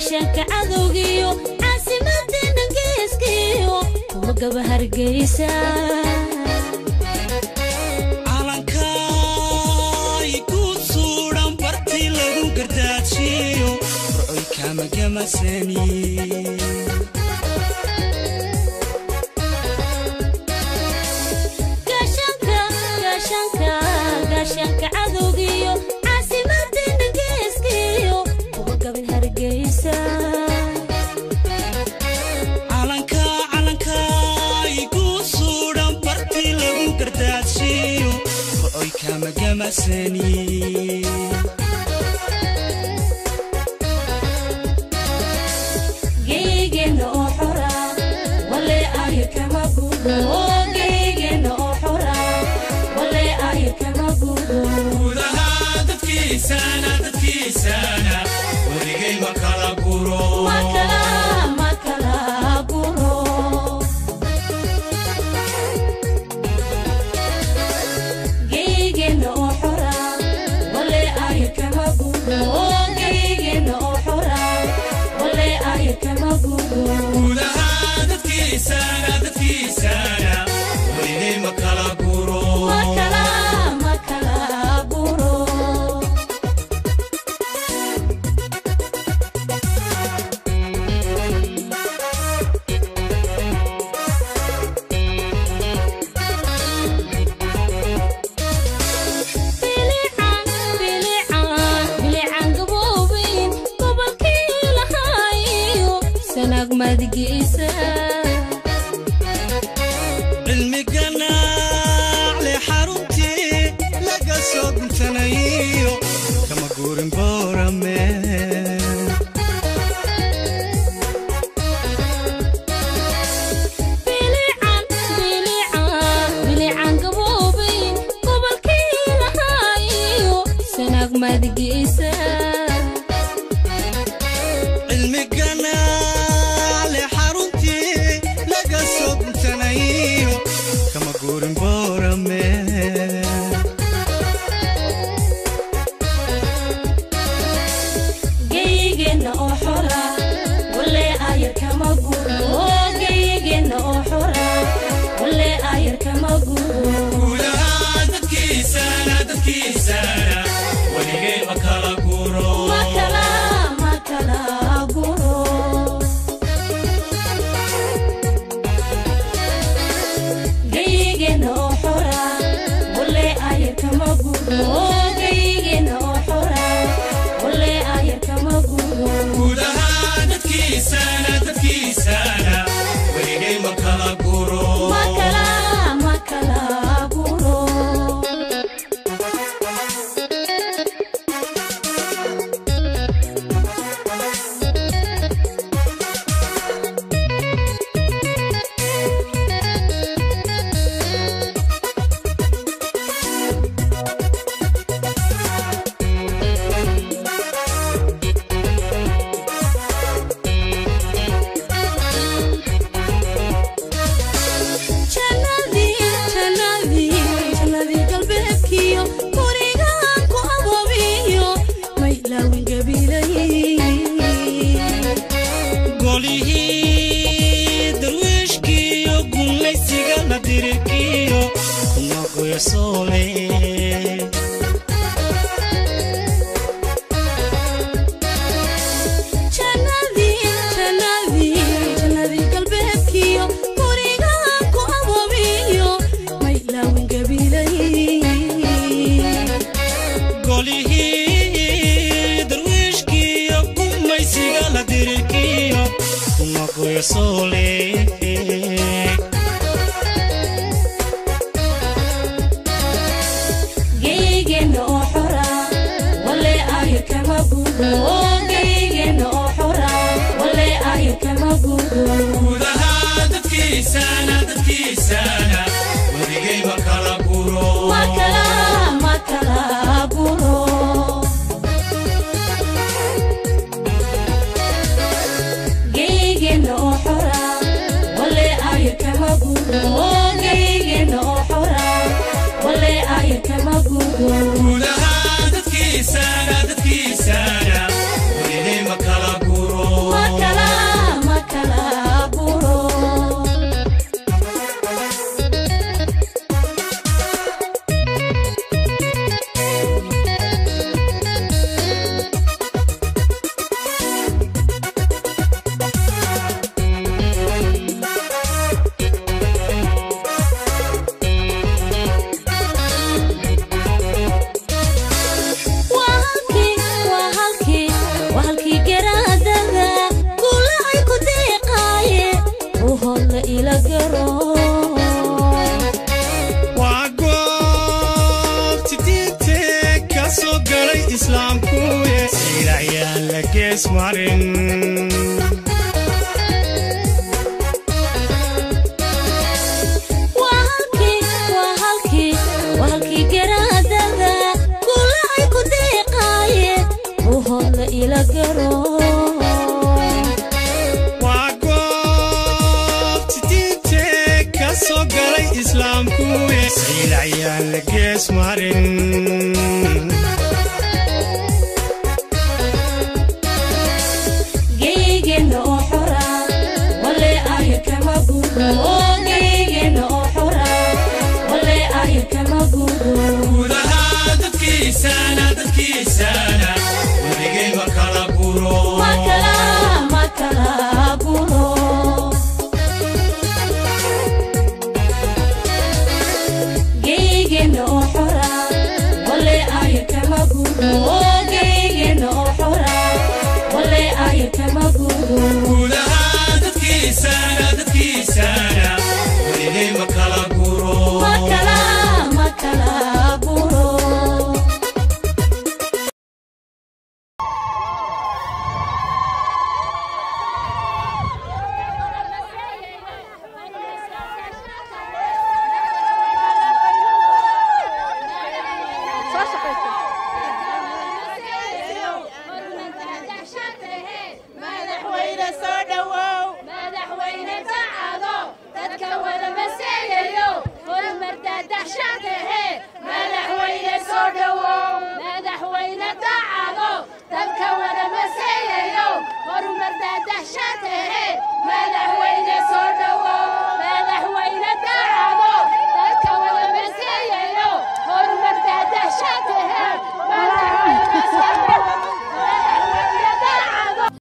gaashaanka cadowgiyo caasimadeena geeskiyo kuwa gaba hargeysa calankaay ku suudhan bartii lagu gardaajiyo rocoy kaamagamasani gaashaanka gaashaanka gaashaanka cadowgiyo caasimadeena geeskiyo kuwa gaban hargeysa calanka calankaay ku suudhan bartii lagu gardaajiyo rocoy kaamagamasani geygeenna oo xora wale ayo kama gudo geygeenna oo xora wale ayo kama gudo gudaha dadkiisana dadkiisana weligay ma kala guro makala makala guro geygeenna oo xora wale ayo kama gudo geygeenna oo xora wale ayo kama gudo gudaha dadkiisana dadkiisana weligay ma kala guro makala makala guro bilican bilican bilican gaboobin gobolkii lahaayo sanaag madigiisa cilmi ganaacle xaruntii laga soo guntanayo kama guurin boorame bilican bilican bilican gaboobin gobolkii lahaayo sanaag madigiisa cilmi ganaacle xaruntii laga soo guntanayo kama guurin boorame geygeenna oo xora wale ayar kama gudo geygeenna oo xora wale ayar kama gudo gudaha dadkiisana dadkiisana weligay ma kala guro makala makala guro geygeenna oo xora wale ayar kama gudo geygeenna oo xora wale ayar kama gudo gudaha dadkiisana dadkiisana weligay ma kala guro makala makala guro jannadii jannadii jannadii galbeedkiyo gurigaan ku aboobiyo maylaawin gabiilay golihii darwiishkiyo gunlaysiga la dirikiyo kumagoya soole jannadii jannadii jannadii galbeedkiyo gurigaan ku aboobiyo maylaawin gabiilay golihii darwiishkiyo gumaysiga la dirikiyo kumagoya soole geygeenna oo xora wale ayo kama gudo geygeenna oo xora wale ayo kama gudo gudaha dadkiisana dadkiisana weligay ma kala guro makala makala guro geygeenna oo xora wale ayo kama gudo geygeenna oo xora wale ayo kama gudo gudaha dadkiisana dadkiisana weligay ma kala guro garo waa goobti diinte ka soo galay islaamkuye ilacyaan la gees marin waa halkii waa halkii waa halkii garaadada guula ay ku deeqaaye buuhoodla ila garo waa goobti diinte ka soo galay islaamkuye ilacyaan la gees marin geygeenna oo xora wale ayar kama guuro oo geygeenna oo xora wale ayar kama guuro gudaha dadkiisana dadkiisana weligayba kala guro makala makala guuro geygeenna oo xora wale ayar kama guuro oo